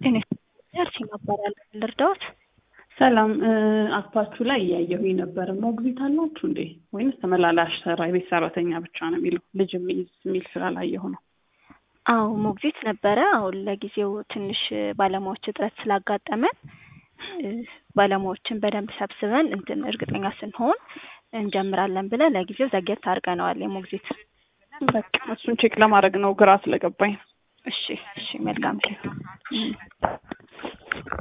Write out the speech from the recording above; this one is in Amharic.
እኔ ያልሽኝ እባላለሁ ልርዳዎት? ሰላም አፓችሁ ላይ እያየሁኝ ነበር። ሞግዚት አላችሁ እንዴ? ወይንስ ተመላላሽ ሰራ የቤት ሰራተኛ ብቻ ነው የሚለው? ልጅ የሚይዝ የሚል ስላላየሁ ነው። አዎ ሞግዚት ነበረ። አሁን ለጊዜው ትንሽ ባለሙያዎች እጥረት ስላጋጠመን ባለሙያዎችን በደንብ ሰብስበን እንትን እርግጠኛ ስንሆን እንጀምራለን ብለን ለጊዜው ዘግየት አድርገነዋል የሞግዚት በቃ እሱን ቼክ ለማድረግ ነው ግራ ስለገባኝ። እሺ እሺ መልካም